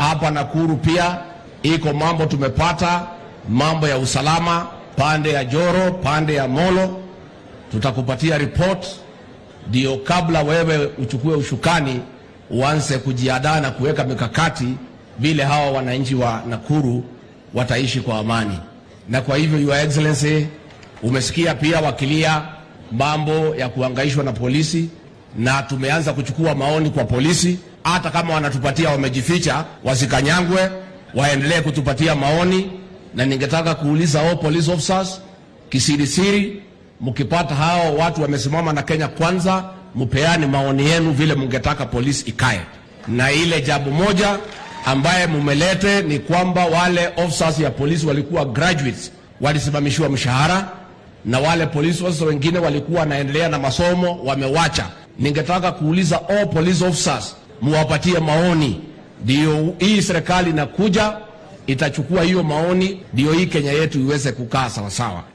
hapa Nakuru pia iko mambo tumepata, mambo ya usalama pande ya Joro, pande ya Molo. Tutakupatia report ndio kabla wewe uchukue ushukani uanze kujiandaa na kuweka mikakati vile hawa wananchi wa Nakuru wataishi kwa amani. Na kwa hivyo, Your Excellency, umesikia pia wakilia mambo ya kuhangaishwa na polisi, na tumeanza kuchukua maoni kwa polisi. Hata kama wanatupatia wamejificha, wasikanyangwe, waendelee kutupatia maoni. Na ningetaka kuuliza all police officers kisirisiri, mkipata hao watu wamesimama na Kenya Kwanza, mpeane maoni yenu vile mungetaka polisi ikae. Na ile jambo moja ambaye mumelete ni kwamba wale officers ya polisi walikuwa graduates walisimamishiwa mshahara, na wale police officers wengine walikuwa wanaendelea na masomo wamewacha. Ningetaka kuuliza all police officers muwapatie maoni, ndio hii serikali inakuja itachukua hiyo maoni, ndio hii Kenya yetu iweze kukaa sawasawa.